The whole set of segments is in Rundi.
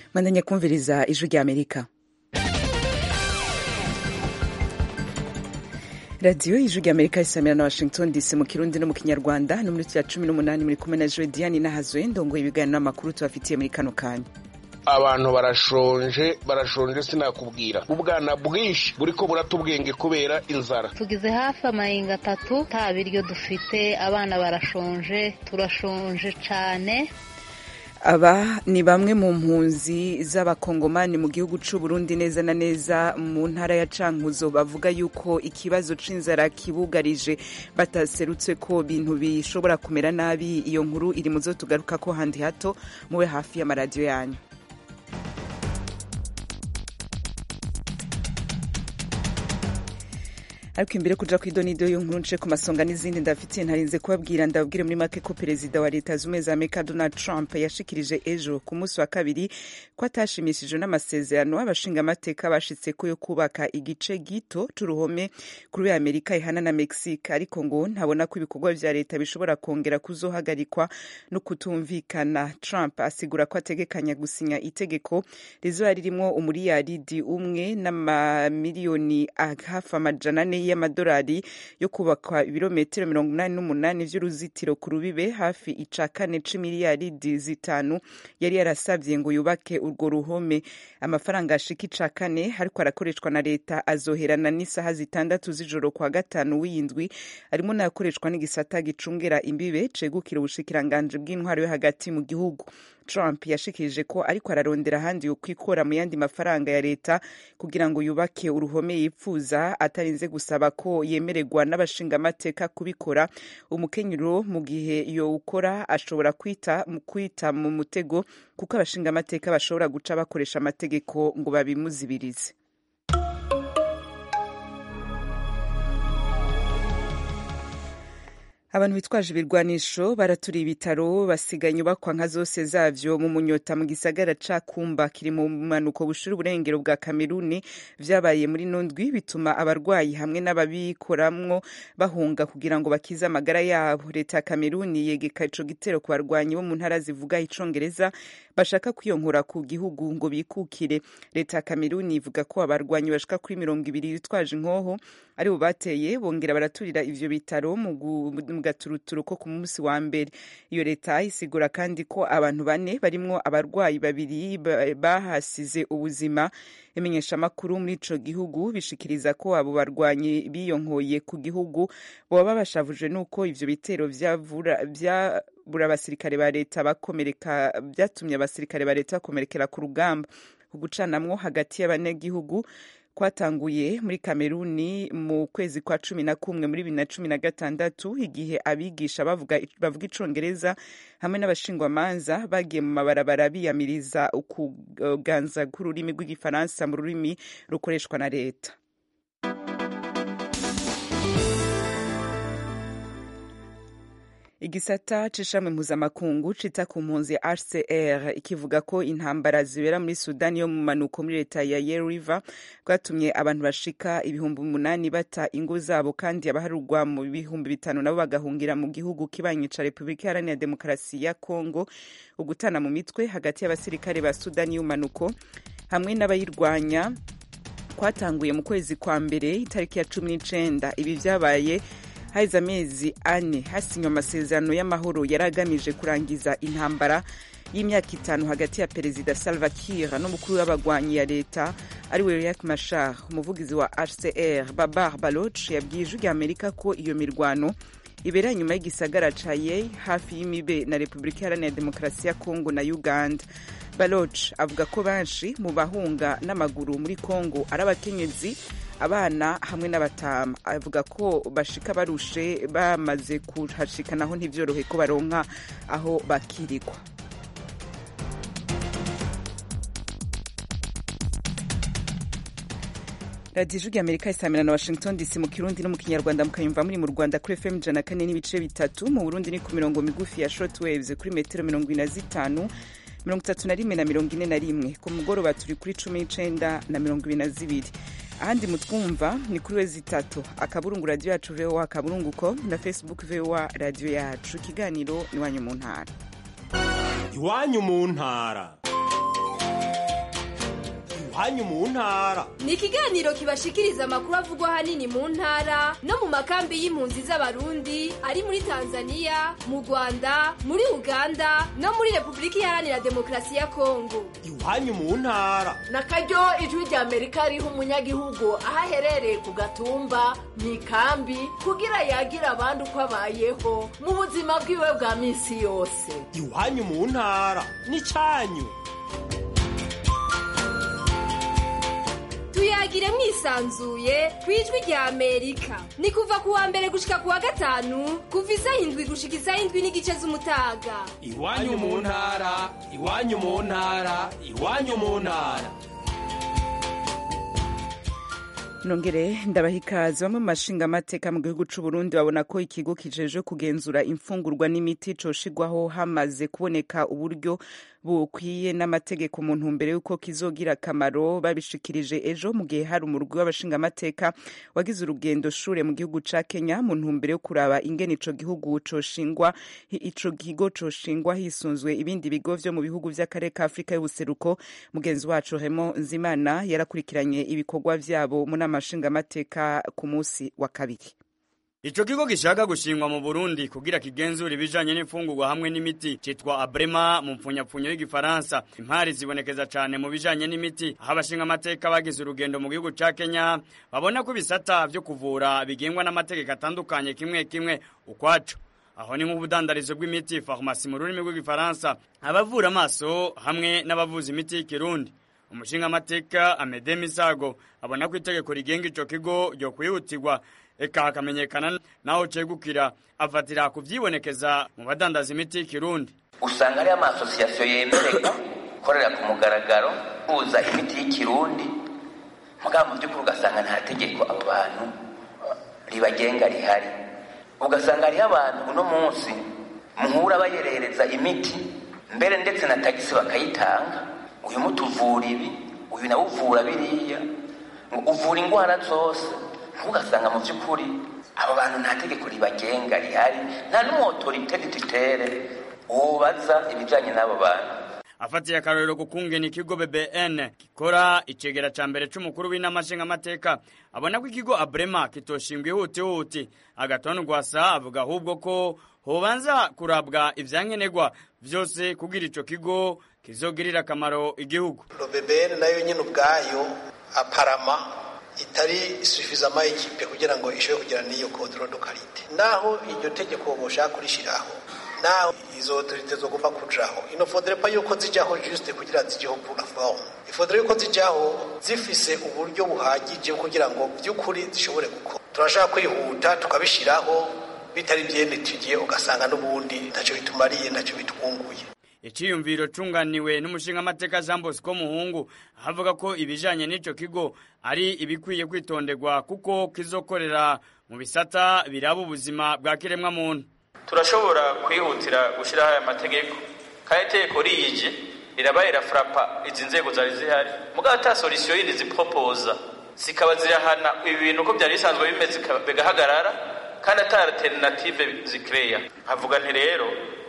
mandanya kumviriza ijwi rya amerika radiyo y'ijwi rya amerika isamira na washington dc mu kirundi no mu kinyarwanda no muri ya cumi n'umunani muri kumwe na joe diane nahazwe ndongoye ibiganiro n'amakuru tubafitiye muri kano kanya abantu barashonje barashonje sinakubwira ubwana bwinshi buriko buratubwenge kubera inzara tugize hafi amahinga atatu nta biryo dufite abana barashonje turashonje cyane aba ni bamwe mu mpunzi z'abakongomani mu gihugu cy'u Burundi neza na neza mu ntara ya cankuzo bavuga yuko ikibazo c'inzara kibugarije bataserutse ko bintu bishobora kumera nabi iyo nkuru iri mu zo tugaruka ko handi hato mube hafi y'amaradiyo yanyu ariko imbere kuja ku idonido y'inkuru nce ku masonga n'izindi ndafitiye ntarinze kubabwira ndababwire muri make ko perezida wa leta zumwe za amerika donald trump yashikirije ejo ku munsi wa kabiri ko atashimishijwe n'amasezerano abashingamateka bashitse ko yo kubaka igice gito c'uruhome kuri we amerika ihana na mexique ariko ngo ntabona ko ibikorwa vya leta bishobora kongera kuzohagarikwa no kutumvikana trump asigura ko ategekanya gusinya itegeko rizoba ririmwo umuriyaridi umwe n'amamiliyoni hafi amajana ane y'amadolari yo kubakwa ibirometero mirongo inani n'umunani vy'uruzitiro ku rubibe hafi ica kane c'imiliyaridi zitanu yari yarasavye ngo yubake urwo ruhome amafaranga ashika ica kane ariko arakoreshwa na leta azoherana n'isaha zitandatu z'ijoro kwa gatanu w'iyindwi arimo n'ayakoreshwa n'igisata gicungera imbibe cegukira ubushikiranganji bw'intwaro yo hagati mu gihugu Trump yashikirije ko ariko ararondera ahandi yo kwikora mu yandi mafaranga ya leta kugira ngo yubake uruhome yipfuza atarinze gusaba ko yemererwa n'abashingamateka kubikora umukenyero mu gihe yowukora ashobora kwita mu kwita mu mutego kuko abashingamateka bashobora guca bakoresha amategeko ngo babimuzibirize abantu bitwaje ibirwanisho baraturiye ibitaro basiga inyubakwa nka zose zavyo mu munyota mu gisagara ca kumba kiri mu manuko bushira uburengero bwa kameruni vyabaye muri nondwi bituma abarwayi hamwe n'ababikoramwo bahunga kugira ngo bakize amagara yabo leta ya kameruni yegeka ico gitero ku barwanyi bo mu ntara zivuga icongereza bashaka kwiyonkora ku gihugu ngo bikukire leta ya kameruni ivuga ko abarwanyi bashika kuri mirongo ibiri bitwaje inkoho ari bo bateye bongera baraturira ivyo bitaro mu gaturuturu ko ku munsi wa mbere iyo leta isigura kandi ko abantu bane barimwo abarwayi babiri bahasize ubuzima imenyeshamakuru muri ico gihugu bishikiriza ko abo barwanyi biyonkoye ku gihugu boba bashavuje n'uko ivyo bitero vyavura vya bura abasirikare ba leta bakomereka vyatumye abasirikare ba leta bakomerekera ku rugamba ugucanamwo hagati y'abanyagihugu kwatanguye muri kameruni mu kwezi kwa cumi na kumwe muri bibiri na cumi na gatandatu igihe abigisha bavuga, bavuga icongereza hamwe n'abashingwamanza bagiye mu mabarabara biyamiriza ukuganza k'ururimi rw'igifaransa mu rurimi rukoreshwa na leta igisata c'ishami mpuzamakungu cita ku mpunzi hcr ikivuga ko intambara zibera muri sudani yo mu manuko muri leta ya ye river bwatumye abantu bashika ibihumbi umunani bata ingo zabo kandi abaharurwa mu bihumbi bitanu nabo bagahungira mu gihugu kibanyi ca repubulika iharanira demokarasi ya kongo ugutana mu mitwe hagati y'abasirikare ba sudani y'umanuko hamwe n'abayirwanya kwatanguye mu kwezi kwa mbere itariki ya cumi n'icenda ibi vyabaye haheze amezi ane hasinywa amasezerano y'amahoro yari agamije kurangiza intambara y'imyaka itanu hagati ya perezida salva kiir n'umukuru w'abagwanyi ya leta ari we riek machar umuvugizi wa hcr babar baloch yabwiye ijwi rya amerika ko iyo mirwano ibera nyuma y'igisagara ca ye hafi y'imibe na repubulika iharanira demokarasi ya kongo na uganda baloch avuga ko benshi mu bahunga n'amaguru muri kongo ari abakenyezi abana hamwe n'abatama avuga ko bashika barushe bamaze kuhashika naho ntivyorohe ko baronka aho bakirikwa radiyo ijwi amerika isamira na washington dc mu kirundi no mu kinyarwanda mukayumva muri mu rwanda kuri fm ijana kane n'ibice bitatu mu burundi ni ku mirongo migufi ya short waves kuri metero mirongo ine na zitanu mirongo itatu na rimwe na mirongo ine na rimwe ku mugoroba turi kuri cumi n'icenda na mirongo ibiri na zibiri ahandi mutwumva ni kuri wezi itatu akaburungu radiyo yacu voa akaburungu com na facebook voa radiyo yacu ikiganiro iwanyu mu ntara iwanyu mu ntara iwanyu mu ntara ni ikiganiro kibashikiriza amakuru avugwa ahanini mu ntara no mu makambi y'impunzi z'abarundi ari muri tanzania mu rwanda muri uganda no muri repubulika iharanira demokarasi ya kongo iwanyu mu ntara na karyo ijwi rya amerika riha umunyagihugu aho aherereye ku gatumba mu ikambi kugira yagira abandi uko abayeho mu buzima bwiwe bwa minsi yose iwanyu mu ntara n'icyanyu tuyagire mwisanzuye ku ijwi rya amerika ni kuva ku wa mbere gushika ku wa gatanu kuva isaha indwi gushika isaha indwi n'igice z'umutaga iwanyu mu ntara iwanyu mu ntara iwanyu mu ntara nongere ndabaha ikaze bamwe mu mashingamateka mu gihugu c'u Burundi babona ko ikigo kijeje kugenzura imfungurwa n'imiti coshigwaho hamaze kuboneka uburyo bukwiye n'amategeko mu ntumbero y'uko kizogira akamaro babishikirije ejo mu gihe hari umurwi w'abashingamateka wagize urugendo shure mu gihugu ca Kenya mu ntumbero yo kuraba ingene ico gihugu coshingwa ico kigo coshingwa hisunzwe ibindi bigo vyo mu bihugu vy'akarere ka Afrika y'ubuseruko mugenzi wacu Raymond Nzimana yarakurikiranye ibikorwa vyabo mu n'amashingamateka ku munsi wa kabiri Ico kigo gishaka gushingwa mu Burundi kugira kigenzura ibijanye n'imfungurwa hamwe n'imiti citwa Abrema mu mpfunyapfunyo y'igifaransa. Impari zibonekeza cane mu bijanye n'imiti aho abashinga amateka bagize urugendo mu gihugu ca Kenya babona ko ibisata vyo kuvura bigengwa n'amategeko atandukanye kimwe kimwe ukwaco. Aho ni nk'ubudandarizo bw'imiti farumasi mu rurimi rw'igifaransa, abavura amaso hamwe n'abavuza imiti y'ikirundi. Umushinga amateka Amede Misago abona ko itegeko rigenga ico kigo ryo kwihutirwa eka hakamenyekana naho cegukira afatira ku vyibonekeza mu badandaza imiti y'ikirundi usanga ari amasosiyasiyo yemererwa gukorera ku mugaragaro kuza imiti y'ikirundi mugabo mu by'ukuri ugasanga nta tegeko abo bantu ribagenga rihari ugasanga hariho abantu uno munsi muhura bayerereza imiti mbere ndetse na tagisi bakayitanga uyu muti uvura ibi uyu nawe uvura biriya uvura indwara zose ntugasanga mu by'ukuri abo bantu nta tegeko ribagenga rihari nta n'umuotorite dutitere wubaza ibijyanye n'abo bantu afatiye akarorero ku kungena ikigo BBN gikora icegera ca mbere c'umukuru w'inama nshingamateka abona ko ikigo Abrema kitoshingwa ihuti huti agatonu rwasa avuga ahubwo ko hobanza kurabwa ivyankenerwa vyose kugira ico kigo kizogirira akamaro igihugu BBN nayo nyene ubwayo aparama itari sufizama ekipe kugira ngo ishobore kugira n'iyo control de qualité naho iryo tegeko boshaka kurishiraho naho izo autorite zogomba kujaho ino faudrait pas yuko zijaho juste kugira zijeho pour la forme il faudrait yuko zijaho zifise uburyo buhagije kugira ngo by'ukuri zishobore gukora turashaka kwihuta tukabishiraho bitari byenetigiye ugasanga n'ubundi ntacyo bitumariye ntacyo bitwunguye iciyumviro cunganiwe n'umushingamateka Jean Bosco Muhungu avuga ko ibijanye n'ico kigo ari ibikwiye kwitonderwa kuko kizokorera mu bisata biraba ubuzima bwa kiremwa muntu turashobora kwihutira gushyiraho aya mategeko kandi itegeko riyije rirabaye rafurapa izi nzego zari zihari mugabo ata solisiyo yindi ziporopoza zikaba zirahana ibi bintu uko byari bisanzwe bimeze bigahagarara kandi ata alternative zikereya nkavuga nti rero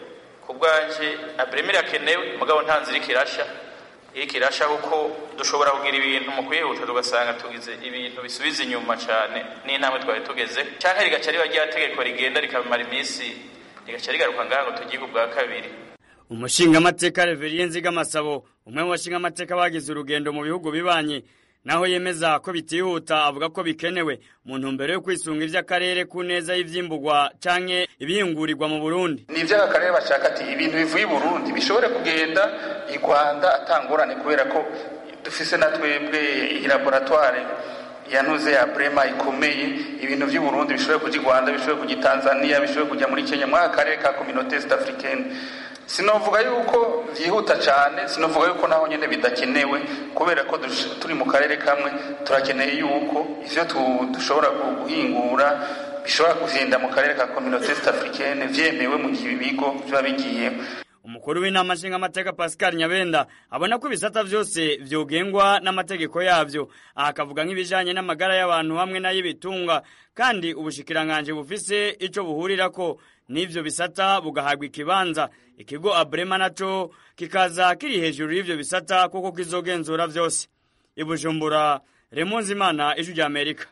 ku bwanjye abremi irakenewe mugabo nta nzira ikirasha iriko irasha kuko dushobora kugira ibintu mu kwihuta tugasanga tugize ibintu bisubiza inyuma cyane n'intambwe twari tugeze cyangwa rigaca riba rya tegeko rigenda rikamara iminsi rigaca rigaruka ngaha ngo tugiye ubwa kabiri umushingamateka reveriye nzigamasabo umwe mu bashingamateka bagize urugendo mu bihugu bibanye naho yemeza ko bitihuta avuga ko bikenewe mu ntumbero yo kwisunga ivy'akarere ku neza y'ivyimburwa canke ibihingurirwa mu Burundi ni ivy'aka karere bashaka ati ibintu bivuye i Burundi bishobore kugenda i Rwanda atangorane kubera ko dufise na twebwe laboratoire yanuze ya Brema ikomeye ibintu vy'i Burundi bishobore kuja i Rwanda bishobore kuja i Tanzania bishobore kuja muri Kenya muri aka karere ka communauté est africaine sinovuga yuko byihuta cyane sinovuga yuko naho nyine bidakenewe kubera ko turi mu karere kamwe turakeneye yuko ivyo dushobora guhingura bishobora kugenda mu karere ka communauté est africaine vyemewe mu bigo biba bigiyemo umukuru w'inama nshingamateka pascal nyabenda abona ko ibisata vyose vyogengwa n'amategeko yavyo aha akavuga nk'ibijanye n'amagara y'abantu hamwe n'ay'ibitunga kandi ubushikiranganji bufise ico buhurirako n'ivyo bisata bugahabwa ikibanza ikigo abrema naco kikaza kiri hejuru y'ivyo bisata kuko kizogenzura vyose i bujumbura remonzi imana ijwi rya amerika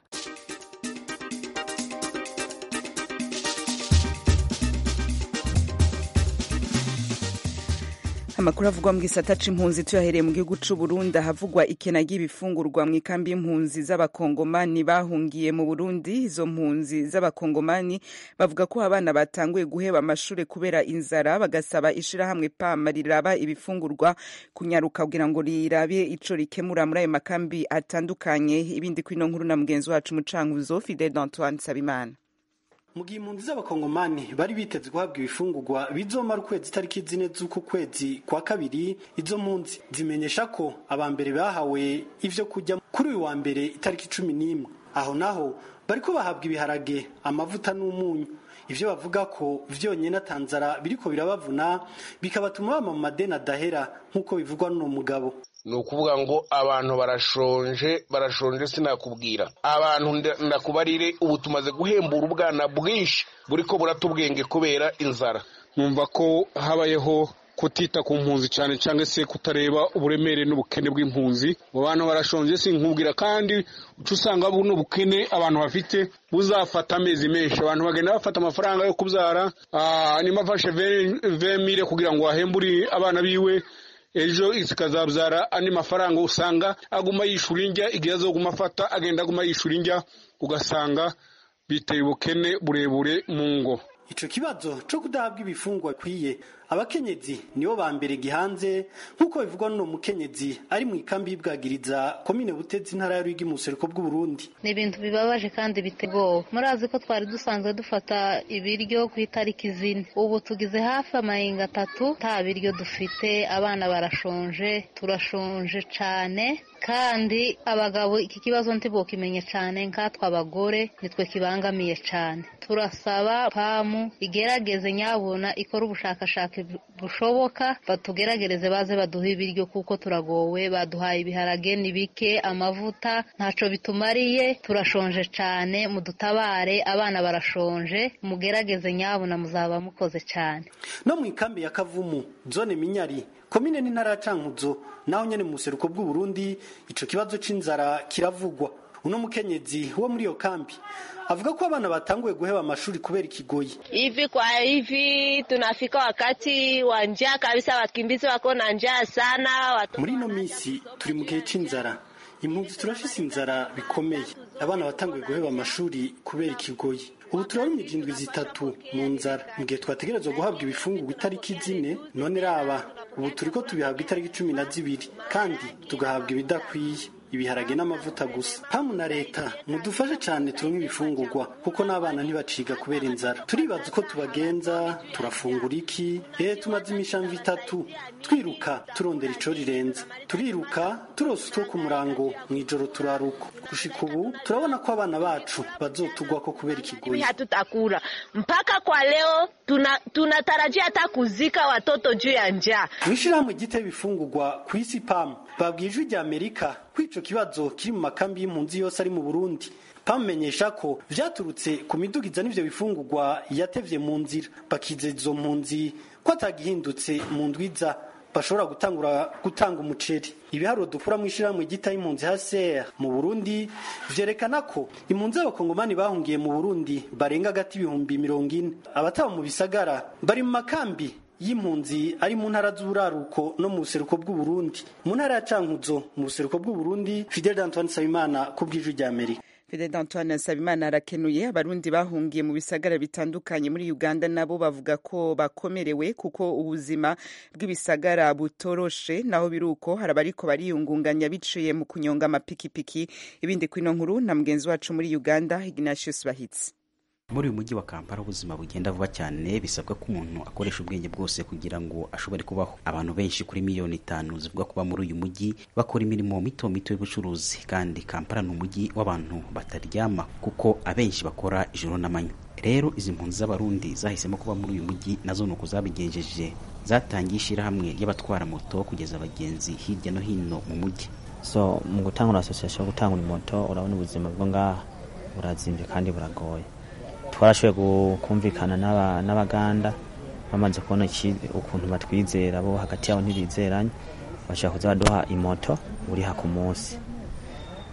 amakuru avugwa mu gisata c'impunzi tuyahereye mu gihugu c'u Burundi ahavugwa ikena ry'ibifungurwa mu ikambi y'impunzi z'abakongomani bahungiye mu Burundi izo mpunzi z'abakongomani bavuga ko abana batanguye guheba amashure kubera inzara bagasaba ishirahamwe pama riraba ibifungurwa kunyaruka kugira ngo rirabe ico rikemura muri ayo makambi atandukanye ibindi kwino nkuru na mugenzi wacu mucankuzo Fidel Antoine Sabimana mu gihe impunzi z'abakongomani bari biteze guhabwa ibifungurwa bizomara ukwezi itariki zine z'uku kwezi kwa kabiri izo mpunzi zimenyesha ko abambere bahawe ivyo kurya kuri uyu wa mbere itariki cumi n'imwe aho naho bariko bahabwa ibiharage amavuta n'umunyu ivyo bavuga ko vyonyene atanzara biriko birabavuna bikabatuma bama mu madeni adahera nk'uko bivugwa n'uno mugabo ni ukuvuga ngo abantu barashonje barashonje sinakubwira abantu ndakubarire ubu tumaze guhembura ubwana bwinshi buriko buratubwenge kubera inzara numva ko habayeho kutita ku mpunzi cyane cyangwa se kutareba uburemere n'ubukene bw'impunzi mu bantu barashonje sinkubwira kandi uca usanga buno bukene abantu bafite buzafata amezi menshi abantu bagenda bafata amafaranga yo kubyara nimba afashe vemire kugira ngo ahembure abana biwe ejo zikazabyara andi mafaranga usanga aguma yishura indya igihe azoguma afata agenda aguma yishura indya ugasanga biteye ubukene burebure mu ngo ico kibazo co kudahabwa ibifungwa kwiye abakenyezi nibo ba mbere gihanze nk'uko bivugwa n'uno mukenyezi ari mu ikambi y'ibwagiriza komine butezi intara ya rwigi mu buseruko bw'uburundi ni ibintu bibabaje kandi bitegowe murazi ko twari dusanzwe dufata ibiryo ku itariki zine ubu tugize hafi amahinga atatu nta biryo dufite abana barashonje turashonje cane kandi abagabo iki kibazo ntibokimenya cyane nkatwe abagore nitwe kibangamiye cyane turasaba pamu igerageze nyabuna ikora ubushakashatsi bushoboka batugeragereze baze baduhe ibiryo kuko turagowe baduhaye ibiharage ni bike amavuta ntaco bitumariye turashonje cyane mudutabare abana barashonje mugerageze nyabuna muzaba mukoze cyane no mu ikambi ya kavumu zone minyari komine n'intara ya cankuzo naho nyene mu buseruko bw'uburundi ico kibazo c'inzara kiravugwa uno mukenyezi wo muri iyo kambi avuga ko abana batanguye guheba amashuri kubera ikigoyi hivi kwa hivi tunafika wakati wa njaa kabisa wakimbizi wako na njaa sana watu... muri ino minsi turi mu gihe c'inzara impunzi turafise inzara bikomeye abana batanguye guheba amashuri kubera ikigoyi ubu turabona indwi zitatu mu nzara mu gihe twategerezwa guhabwa ibifungurwa itariki zine none raba ubu turiko tubihabwa itariki cumi na zibiri kandi tugahabwa ibidakwiye ibiharage n'amavuta gusa pamu na leta mudufashe cyane turonke ibifungurwa kuko n'abana ntibaciga kubera inzara turibaza uko tubagenza turafungura iki ehe tumaze imishambi itatu twiruka turondera ico rirenza turiruka turose utwo ku murango mw'ijoro turaruka gushika ubu turabona ko abana bacu bazotugwako kubera ikigoyi hatutakula mpaka kwa leo tunatarajia tuna hata kuzika watoto juu ya njaa mw'ishirahamwe ryiteye ibifungurwa ku isi pamu babwiye ijwi rya amerika ko ico kibazo kiri mu makambi y'impunzi yose ari mu burundi pamumenyesha ko vyaturutse ku midugiza n'ivyo bifungurwa yatevye mu nzira bakizeza izo mpunzi ko atagihindutse mu ndwiza bashobora gutangura gutanga umuceri ibiharuro dukura mu ishirahamwe ryita impunzi HCR mu Burundi vyerekana ko impunzi z'abakongomani bahungiye mu Burundi barenga gati ibihumbi mirongo ine abataba mu bisagara bari mu makambi y'impunzi ari mu ntara z'uburaruko no mu buseruko bw'uburundi mu ntara ya cankuzo mu buseruko bw'uburundi fidel antoine nsabimana ku bw'ijwi rya amerika Fidel Antoine Nsabimana arakenuye abarundi bahungiye mu bisagara bitandukanye muri Uganda nabo bavuga ko bakomerewe kuko ubuzima bw'ibisagara butoroshe naho biruko hari abariko bariyungunganya biciye mu kunyonga amapikipiki ibindi kwino nkuru na mugenzi wacu muri Uganda Ignatius Bahitsi muri uyu mujyi wa kampala ubuzima bugenda vuba cyane bisabwa ko umuntu akoresha ubwenge bwose kugira ngo ashobore kubaho abantu benshi kuri miliyoni itanu zivuga kuba muri uyu mujyi bakora imirimo mito mito y'ubucuruzi kandi kampala ni umujyi w'abantu bataryama kuko abenshi bakora ijoro n'amanywa rero izi mpunzi z'abarundi zahisemo kuba muri uyu mujyi nazo ni uko zabigenjeje zatangiye ishyirahamwe ry'abatwara moto kugeza abagenzi hirya no hino mu mujyi so mu gutangura asosiyasiyo yo gutangura moto urabona ubuzima bwo ngaha burazimbye kandi buragoye twarashoboye kumvikana n'abaganda bamaze kubona ukuntu batwizera bo hagati yabo ntibizeranye bashaka kuza baduha imoto uriha ku munsi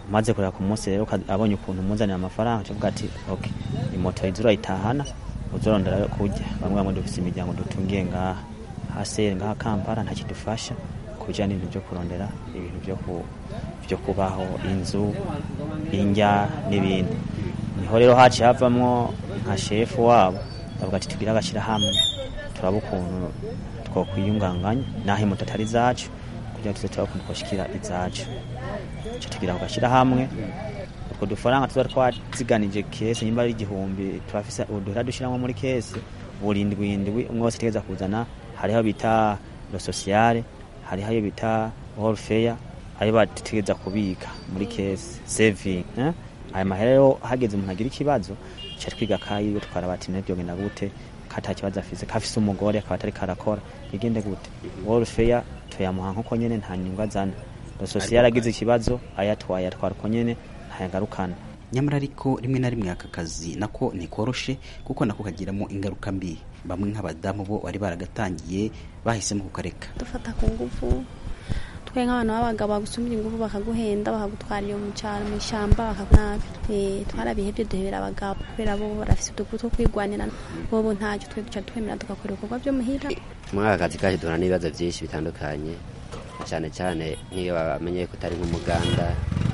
umaze kureba ku munsi rero uka- abonye ukuntu umuzanira amafaranga tuvuga ati ok imoto iza urayitahana uzorondera yo kurya bamwe bamwe dufise imiryango dutungiye ngaha hasi ngaha kampala nta kidufasha ku bijyanye n'ibintu byo kurondera ibintu byo ku byo kubaho inzu indya n'ibindi niho rero haciye havamwo nka shefu wabo bavuga ati tugire agashyirahamwe turaba ukuntu twokwiyunganganya naho imoto atari izacu kugira ngo tuze turaba ukuntu twoshikira izacu ico tugira ku gashyirahamwe utwo dufaranga tuba twaziganije kese nyimba ari igihumbi turafise uduhera dushiramwo muri kese buri ndwi indwi umwe wese ategereza kuzana hariho bita lo sociale hariho ayo bita warfare ayo bategereza kubika muri kese saving eh? ayo mahera rero hageze umuntu agira ikibazo ca twiga kayiwe tukara bati nabyo genda gute kata kibazo afise kafise umugore akaba atari karakora bigende gute warfare tuyamuha nkuko nyene nta nyungu azana lo sociale agize ikibazo ayatwaye atwara uko nyene ntayagarukana nyamara ariko rimwe na rimwe aka kazi nako ntikoroshe kuko nako kagiramo ingaruka mbi bamwe nk'abadamu bo bari baragatangiye bahisemo kukareka dufata ku ngufu twe nk'abantu b'abagabo bagusumira ingufu bakaguhenda bakagutwara iyo mu cyaro mu ishyamba bakakunabi twarabihebye duhebera abagabo kubera bo barafise uduku two kwigwanira bobo ntacyo twe duca twemera tugakora ibikorwa byo muhira muri aka kazi kacu duhura n'ibibazo byinshi bitandukanye cyane cyane nk'iyo bamenye ko utari nk'umuganda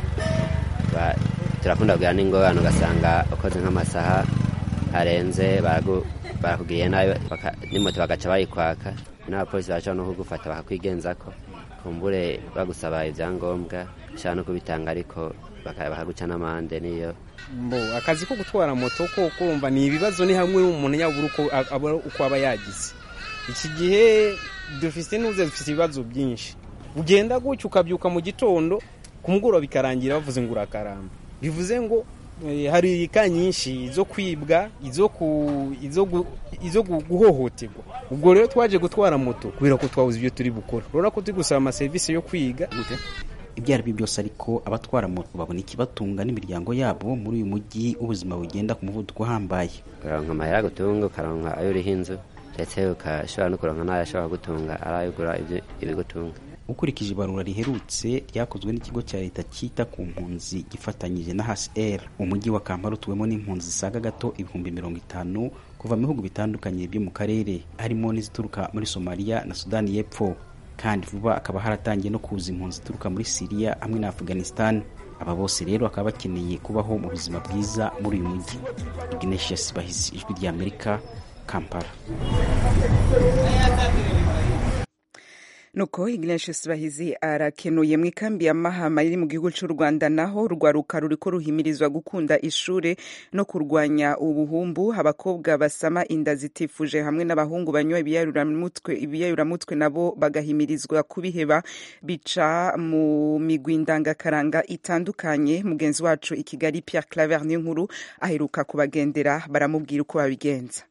ba- turakunda kugira n'ingorane ugasanga ukoze nk'amasaha arenze baragu- barakugiriye nabi baka- n'imoto bagaca bayikwaka n'abapolisi bashobora no kugufata bakakwigenzako kumbure bagusaba ibyangombwa ushobora no kubitanga ariko baka- bakaguca n'amande niyo mbo akazi ko gutwara moto ko kurumva ni ibibazo ni hamwe umuntu yabura uko abura uko aba yagize iki gihe dufite n'uze dufite ibibazo byinshi ugenda gutya ukabyuka mu gitondo ku mugoroba bikarangira bavuze ngo urakaramba bivuze ngo eh, hari ka nyinshi zo kwibwa izo ku izo gu- izo gu- guhohoterwa ubwo rero twaje gutwara moto kubera ko twabuze ibyo turi bukora urabona ko turi gusaba amaserivisi yo kwiga ibyo ari byo byose ariko abatwara moto babona ikibatunga n'imiryango yabo muri uyu mujyi ubuzima bugenda ku muvuduko uhambaye ukaronka amahera agutunga ukaronka ayo uriho inzu ndetse ukashobora no kuronka n'ayo ashobora gutunga ari ayo ugura ibyo- ibigutunga ukurikije ibarura riherutse ryakozwe n'ikigo cya leta cyita ku mpunzi gifatanyije na hcr umujyi wa kampala utuwemo n'impunzi zisaga gato ibihumbi mirongo itanu kuva mu bihugu bitandukanye byo mu karere harimo n'izituruka muri somaliya na sudani y'epfo kandi vuba akaba haratangiye no kuza impunzi zituruka muri siriya hamwe na afghanistan aba bose rero bakaba bakeneye kubaho mu buzima bwiza muri uyu mujyi ignatius bahisi ijwi ry'amerika kampala nuko ignatius bahizi arakenuye mu ikambi ya mahama iri mu gihugu cy'u rwanda naho urwaruka ruriko ruhimirizwa gukunda ishure no kurwanya ubuhumbu abakobwa basama inda zitifuje hamwe n'abahungu banywa ibiyayuramutwe ibiyayuramutwe nabo bagahimirizwa kubiheba bica mu migwi ndangakaranga itandukanye mugenzi wacu i kigali pierre claver nkuru aheruka kubagendera baramubwira uko babigenza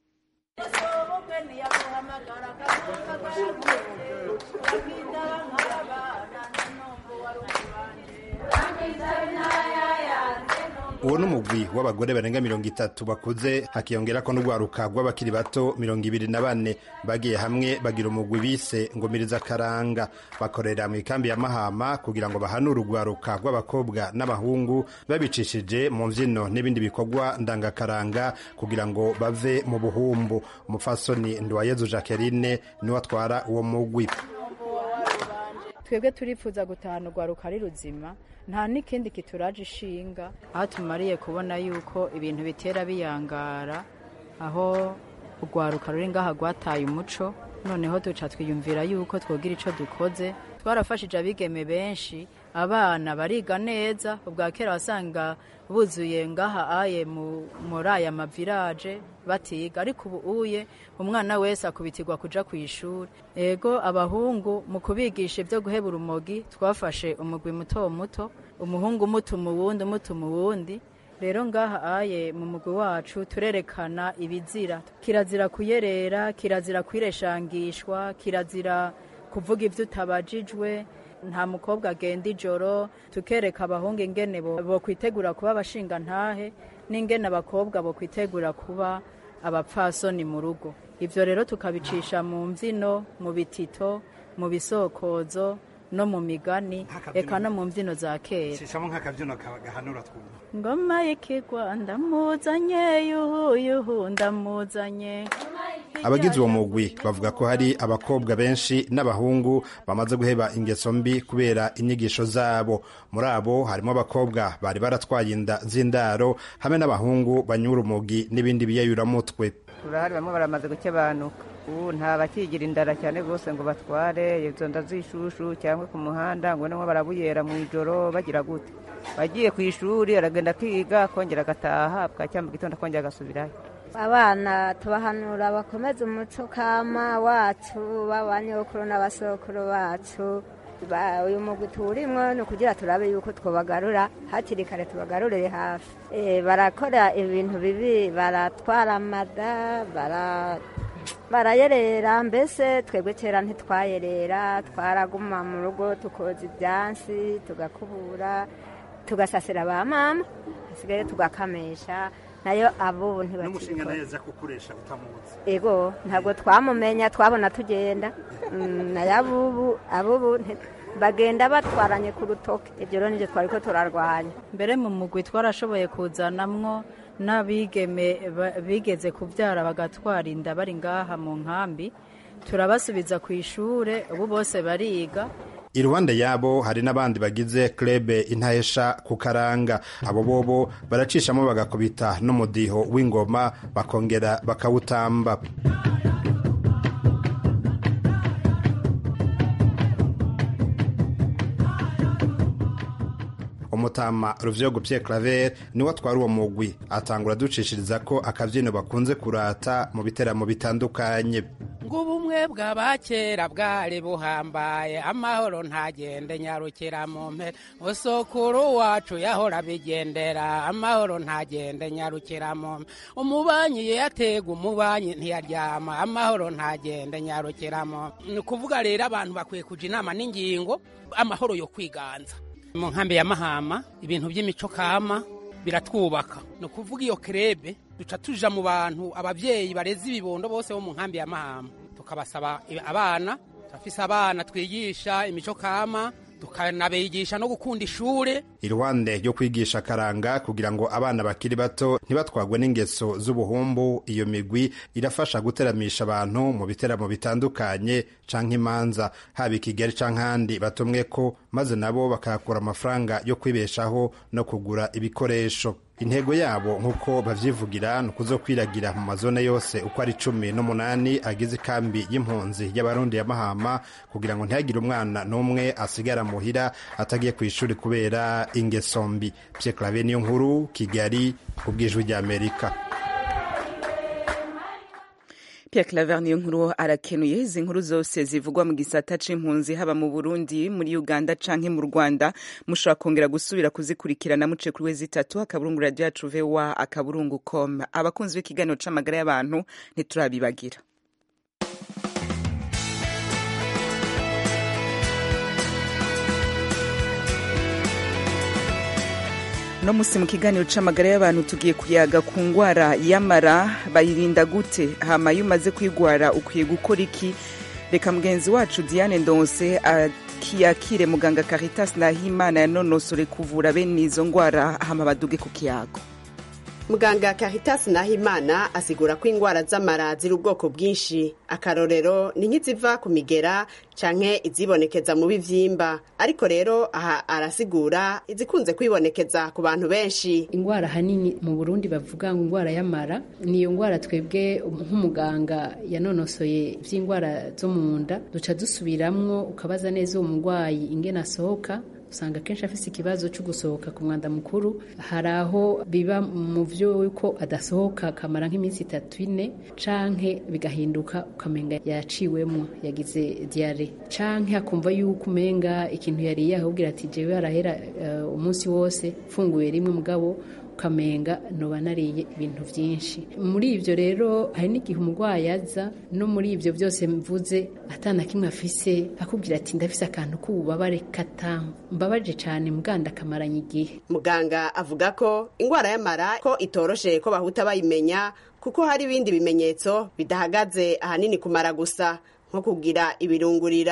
uwo ni umugwi w'abagore barenga mirongo itatu bakuze hakiyongera ko n'urwaruka rw'abakiri bato mirongo ibiri na bane bagiye hamwe bagira umugwi bise ngomiriza akaranga bakorera mu ikambi ya mahama kugira ngo bahanure urwaruka rw'abakobwa n'abahungu babicishije mu mbyino n'ibindi bikorwa ndangakaranga kugira ngo bave mu buhumbu umupfasoni nduwayezu jacqueline niwe atwara uwo mugwi twebwe turifuza gutahana urwaruka ari ruzima nta n'ikindi kituraje ishinga aho tumariye kubona yuko ibintu bitera biyangara aho urwaruka ruri ngaha rwataye umuco noneho duca twiyumvira yuko twogira icyo dukoze twarafashije abigeme benshi abana bariga neza ubwa kera wasanga buzuye ngaha aye muri aya mavirage batiga ariko ubu uye umwana wese akubitirwa kuja ku ishuri ego abahungu mu kubigisha ibyo guheba urumogi twafashe umugwi muto muto umuhungu umutuma uwundi umutuma uwundi rero ngaha aye mu mugwi wacu turerekana ibizira kirazira kuyerera kirazira kwireshangishwa kirazira kuvuga ibyo utabajijwe nta mukobwa agenda ijoro tukereka abahungu ingene bo kwitegura kuba abashinga ntahe n'ingene abakobwa bo kwitegura kuba abapfasoni mu rugo ibyo rero tukabicisha mu mbyino mu bitito mu bisokozo no mu migani eka no mu mbyino za kera shishamo nk'akabyino gahanura twumva ngoma y'ikigwa ndamuzanye yuhu yuhu ndamuzanye abagize uwo mugwi bavuga ko hari abakobwa benshi n'abahungu bamaze guheba ingeso mbi kubera inyigisho zabo muri abo harimo abakobwa bari baratwaye inda z'indaro hamwe n'abahungu banyura umugi n'ibindi biyayuramutwe turahari bamwe baramaze gukebanuka ubu nta bakigira indara cyane rwose ngo batware izo nda z'ishushu cyangwa ku muhanda ngo nabo barabuyera mu ijoro bagira gute bagiye ku ishuri aragenda akiga akongera agataha bwacya mu gitondo akongera agasubirayo abana tubahanura bakomeze umuco kama wacu b'abanyokuru n'abasokuru bacu uyu mugwi tuwurimwo ni ukugira turabe yuko twobagarura hakiri kare tubagarurire hafi barakora ibintu bibi baratwara amada barayerera mbese twebwe kera ntitwayerera twaraguma mu rugo tukoza ibyansi tugakubura tugasasira ba mama hasigaye tugakamesha nayo abubu n'umushinga nayo aza kukuresha utamuzi ego ntabwo twamumenya twabona tugenda nayo abubu abubu bagenda batwaranye ku rutoke ibyo rero nibyo twari ko turarwanya mbere mu mugwi twarashoboye kuzanamwo n'abigeme bigeze kubyara bagatwara inda bari ngaha mu nkambi turabasubiza ku ishuri ubu bose bariga iruhande yabo hari n'abandi bagize klebe intahesha ku karanga abo bobo baracishamo bagakubita n'umudiho w'ingoma bakongera bakawutamba umutama ruvyogo Pierre Claver niwe atwara uwo mugwi atangura ducishiriza ko akabyino bakunze kurata mu biteramo bitandukanye ubumwe bw'abakera bwari buhambaye amahoro ntagende nyarukira mu mpera usokuru wacu yahora bigendera amahoro ntagende nyarukira mu mpera umubanyi yatega umubanyi ntiyaryama amahoro ntagende nyarukira mu ni ukuvuga rero abantu bakwiye kuja inama n'ingingo amahoro yo kwiganza mu nkambi ya mahama ibintu by'imico kama biratwubaka ni ukuvuga iyo kerebe duca tuja mu bantu ababyeyi bareze ibibondo bose bo mu nkambi ya mahama tukabasaba abana turafise abana twigisha imico kama tukanabigisha no gukunda ishure iruhande ryo kwigisha akaranga kugira ngo abana bakiri bato ntibatwagwe n'ingeso z'ubuhumbu iyo migwi irafasha guteramisha abantu mu biteramo bitandukanye canke imanza haba i kigali canke ahandi batumwe ko maze nabo bakahakura amafaranga yo kwibeshaho no kugura ibikoresho intego yabo nk'uko bavyivugira ni ukuzokwiragira mu mazone yose uko ari cumi n'umunani agize ikambi y'impunzi y'abarundi ya mahama kugira ngo ntihagire umwana n'umwe asigara muhira atagiye ku ishuri kubera ingeso mbi Pierre Claver niyo nkuru kigali ku bw'ijwi ry'amerika Pierre Claver niyo nkuru arakenuye izi nkuru zose zivugwa mu gisata c'impunzi haba mu Burundi muri Uganda canke mu Rwanda mushobora kongera gusubira kuzikurikirana muce kuri wezi itatu akaburungu radio yacu VOA akaburungu com abakunzi b'ikiganiro c'amagara y'abantu ntiturabibagira no musi mu kiganiro c'amagara y'abantu tugiye kuyaga ku ngwara y'amara bayirinda gute hama iyo umaze kwigwara ukwiye gukora iki reka mugenzi wacu diane ndonse akiyakire muganga caritas nahimana yanonosore kuvura bene izo ngwara hama baduge ku kiyago muganga Caritas Nahimana asigura ko indwara z'amara ziri ubwoko bwinshi akarorero ni nk'iziva ku migera canke izibonekeza mu bivyimba ariko rero aha arasigura izikunze kwibonekeza ku bantu benshi ingwara hanini mu Burundi bavuga ngo ingwara y'amara niyo ngwara twebwe nk'umuganga yanonosoye ivy'ingwara zo mu nda duca dusubiramwo ukabaza neza uwo murwayi ingene asohoka usanga akenshi afise ikibazo cyo gusohoka ku mwanda mukuru hari aho biba mu vyo yuko adasohoka akamara nk'iminsi itatu ine canke bigahinduka ukamenga yaciwemwo yagize diare canke akumva yuko umenga ikintu yariye ahubwira ati jewe arahera uh, umunsi wose mfunguye rimwe mugabo ukamenga noba nariye ibintu byinshi muri ibyo rero hari n'igihe umurwayi aza no muri ibyo byose mvuze atana kimwe afise akubwira ati ndafise akantu k'ububabare katambabaje cyane muganda akamaranye igihe muganga avuga ko indwara y'amara ko itoroshe ko bahuta bayimenya kuko hari ibindi bimenyetso bidahagaze ahanini kumara gusa nko kugira ibirungurira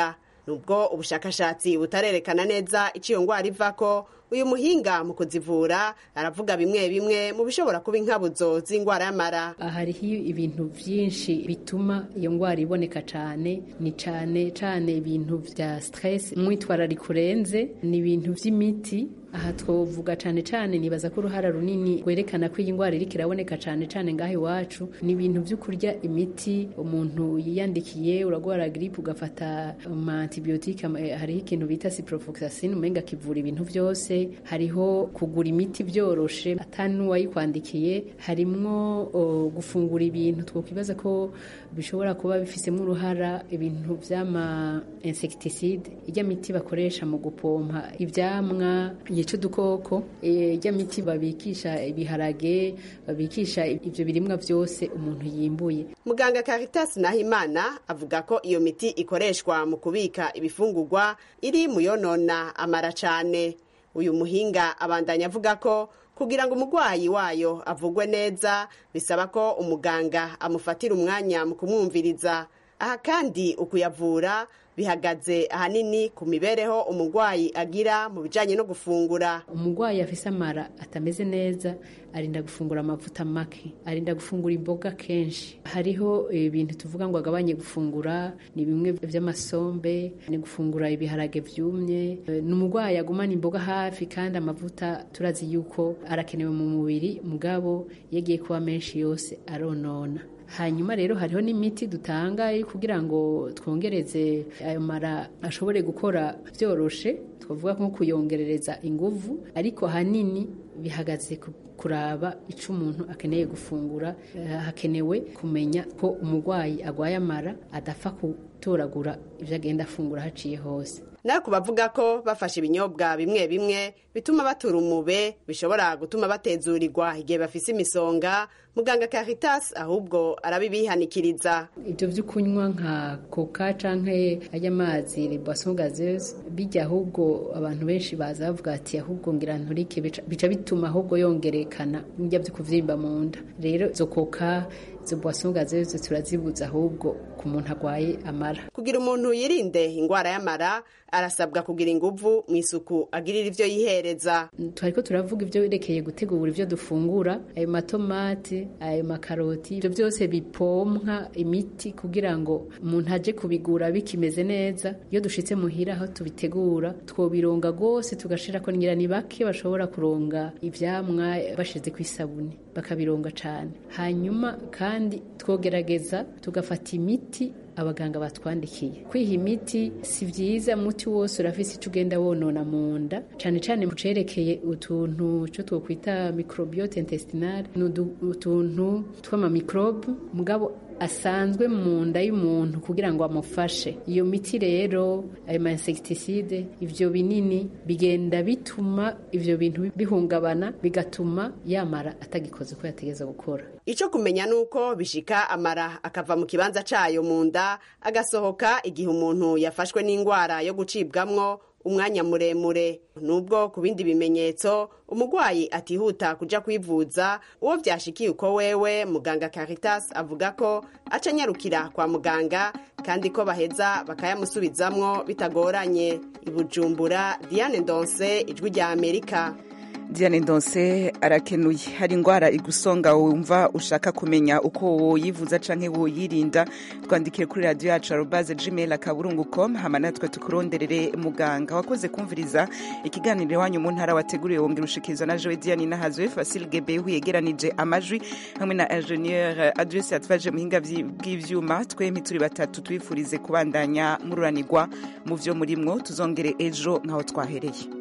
nubwo ubushakashatsi butarerekana neza icyo iyo ndwara ivako uyu muhinga mu kuzivura aravuga bimwe bimwe mu bishobora kuba inkabuzo z'indwara y'amara hariho ibintu byinshi bituma iyo ndwara iboneka cyane ni cyane cyane ibintu bya stress umwitwarariko urenze ni ibintu by'imiti aha twavuga cyane cyane nibaza ko uruhara runini rwerekana ko iyi ndwara iriko iraboneka cyane cyane ngaho iwacu ni ibintu byo kurya imiti umuntu yiyandikiye uragwara gripe ugafata ama antibiyotike hariho ikintu bita ciprofloxacin umenga kivura ibintu byose hariho kugura imiti byoroshe atani n'uwayikwandikiye harimwo uh, gufungura ibintu twokwibaza ko bishobora kuba bifisemo uruhara ibintu by'ama insecticide ijya miti bakoresha mu gupompa ivyamwa yica udukoko ijya miti babikisha ibiharage babikisha ibyo birimwa byose umuntu yimbuye muganga Caritas Nahimana avuga ko iyo miti ikoreshwa mu kubika ibifungurwa iri mu yonona amara cyane uyu muhinga abandanya avuga ko kugira ngo umurwayi wayo avugwe neza bisaba ko umuganga amufatira umwanya mu kumwumviriza aha kandi ukuyavura bihagaze ahanini ku mibereho umurwayi agira mu bijyanye no gufungura umurwayi afise amara atameze neza arinda gufungura amavuta make arinda gufungura imboga kenshi hariho ibintu tuvuga ngo agabanye gufungura ni bimwe by'amasombe ni gufungura ibiharage byumye ni umurwayi agumana imboga hafi kandi amavuta turazi yuko arakenewe mu mubiri mugabo yagiye kuba menshi yose aronona hanyuma rero hariho n'imiti dutanga kugira ngo twongereze ayo mara ashobore gukora byoroshe twavuga nko kuyongerereza inguvu ariko ahanini bihagaze kuraba icyo umuntu akeneye gufungura hakenewe kumenya ko umurwayi agwaye amara adapfa gutoragura ibyo agenda afungura haciye hose nawe ku bavuga ko bafashe ibinyobwa bimwe bimwe bituma batura umube bishobora gutuma batezurirwa igihe bafise imisonga muganga Caritas ahubwo arabibihanikiriza ibyo byo kunywa nka coca canke ajya amazi boisson gazeuse bijya ahubwo abantu benshi baza bavuga ati ahubwo ngira nturike bica bituma ahubwo yongerekana njya byo kuvyimba mu nda rero zo coca izo boisson gazeuse turazibuza ahubwo ku muntu agwaye amara kugira umuntu yirinde indwara y'amara arasabwa kugira inguvu mu isuku agirira ivyo yihereza twariko turavuga ivyo werekeye gutegura ivyo dufungura ayo matomati ayo makaroti ivyo byose bipompwa imiti kugira ngo umuntu aje kubigura bikimeze neza iyo dushitse muhira aho tubitegura twobironga rwose tugashirako ngira ni bake bashobora kuronga ivyamwa bashize ku isabuni bakabironga cane hanyuma kandi twogerageza tugafata imiti abaganga batwandikiye kwiha imiti si byiza umuti wose urafise icyo ugenda wonona mu nda cyane cyane mu cerekeye utuntu cyo twokwita microbiote intestinale ni utuntu tw'amamikrobe mugabo asanzwe mu nda y'umuntu kugira ngo amufashe iyo miti rero ayo ma insecticide ivyo binini bigenda bituma ivyo bintu bihungabana bigatuma yamara atagikoze uko yategeza gukora ico kumenya nuko bishika amara akava mu kibanza cayo mu nda agasohoka igihe umuntu yafashwe n'indwara yo gucibwamwo umwanya muremure nubwo ku bindi bimenyetso umurwayi atihuta kuja kwivuza uwo vyashikiye uko wewe muganga Caritas avuga ko aca anyarukira kwa muganga kandi ko baheza bakayamusubizamwo bitagoranye ibujumbura Diane Ndonse ijwi rya Amerika Diane Ndonse arakenuye hari indwara igusonga wumva ushaka kumenya uko woyivuza canke woyirinda twandikire kuri radio yacu arobase gmail akaburungu com hama natwe tukuronderere muganga wakoze kumviriza ikiganiro iwanyu mu ntara wateguriwe wongera ushikirizwa na Joe Diane Nahazwe Facile Gebehu yegeranije amajwi hamwe na ingenieur Adresse yatwaje muhinga bw'ivyuma twempi turi batatu twifurize kubandanya mururanirwa mu vyo murimwo tuzongere ejo nkaho twahereye